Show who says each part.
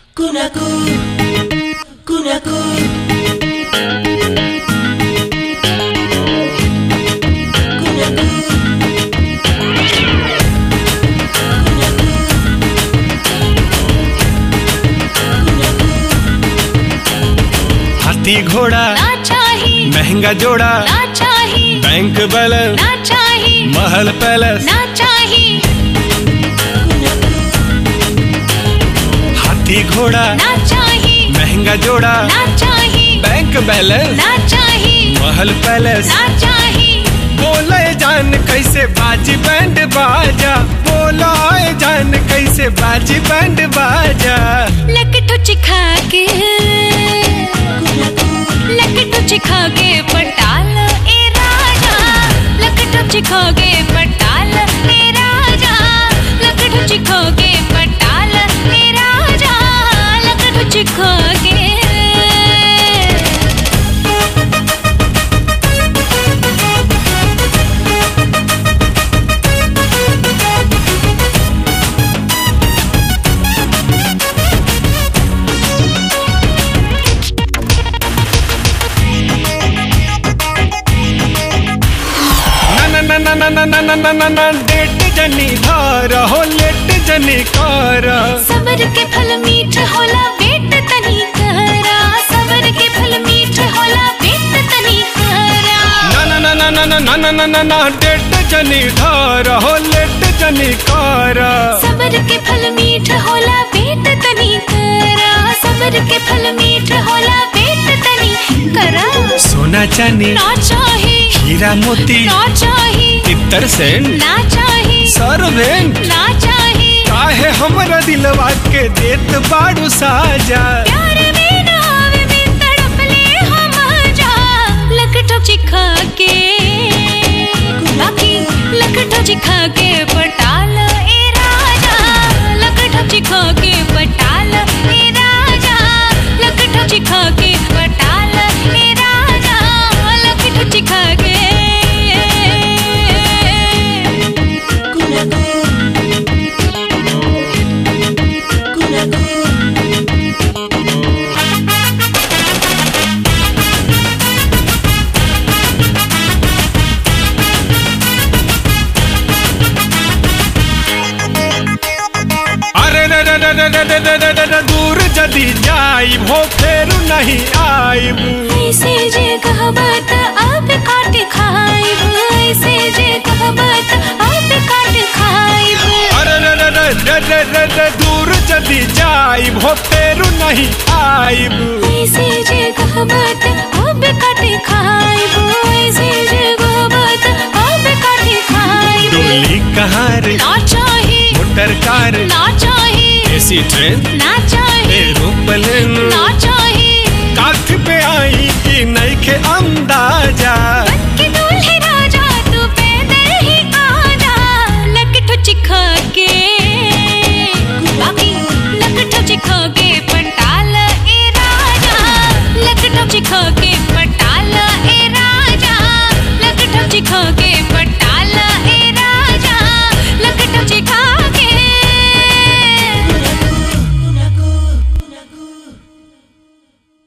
Speaker 1: Kunaku, kunaku. Kunaku.
Speaker 2: हाथी घोड़ा
Speaker 3: ना चाही
Speaker 2: महंगा जोड़ा
Speaker 3: ना चाही
Speaker 2: बैंक बैलेंस
Speaker 3: ना चाही
Speaker 2: महल पैलेस
Speaker 3: ना चाही
Speaker 2: हाथी घोड़ा
Speaker 3: ना चाही
Speaker 2: महंगा जोड़ा
Speaker 3: ना चाही
Speaker 2: बैंक बैलेंस
Speaker 3: ना चाही
Speaker 2: महल पैलेस
Speaker 3: ना चाही
Speaker 2: बोले जान कैसे बाजी बैंड बाजा बोला जान कैसे बाजी बैंड बाजा
Speaker 3: लकटू चिखा के लकटू चिखा के पटाल ए राजा लकटू चिखा के पटाल ए राजा लकटू चिखा के पटाल ए राजा लकटू चिखा के
Speaker 2: ना ना ना ना ना ना ना ना ना ना डेट जनी धार हो लेट जनी कार
Speaker 3: सबर के फल मीठ होला वेट तनी करा सबर के फल मीठ होला वेट तनी करा
Speaker 2: ना ना ना ना ना ना ना ना ना ना डेट जनी धार हो लेट जनी कार
Speaker 3: सबर के फल मीठ होला वेट तनी करा सबर के फल मीठ होला वेट तनी करा
Speaker 2: सोना चांदी
Speaker 3: ना चाही
Speaker 2: हीरा मोती
Speaker 3: ना चाही
Speaker 2: इतर सेन
Speaker 3: ना चाही
Speaker 2: सर्वेंट
Speaker 3: ना चाही
Speaker 2: काहे हमरा दिलवा के देत बाड़ू साजा
Speaker 3: प्यार में नाव में तड़प ले हम जा लकटो चिखा के बाकी लकटो चिखा के पटाल ए राजा लकटो चिखा के पटाल ए राजा लकटो चिखा के पटाल ए राजा लकटो चिखा के
Speaker 1: Kunaku. Kunaku.
Speaker 2: अरे रे रे रे रे रे रे रे रे रे रे दूर जदी जाई हो फेरू नहीं आईब
Speaker 3: ऐसे जे कहबत आप काट खाइब ऐसे जे कहबत आप काट खाइब
Speaker 2: अरे रे रे रे रे रे रे रे दूर जदी जाई हो फेरू नहीं आईब
Speaker 3: ऐसे जे कहबत आप काट खाइब ऐसे जे कहबत आप काट खाइब
Speaker 2: डोली कहार
Speaker 3: ना चाही
Speaker 2: मोटर कार
Speaker 3: ना चाही
Speaker 2: एसी ट्रेन
Speaker 3: ना चाही
Speaker 2: एरोप्लेन
Speaker 3: ना चाही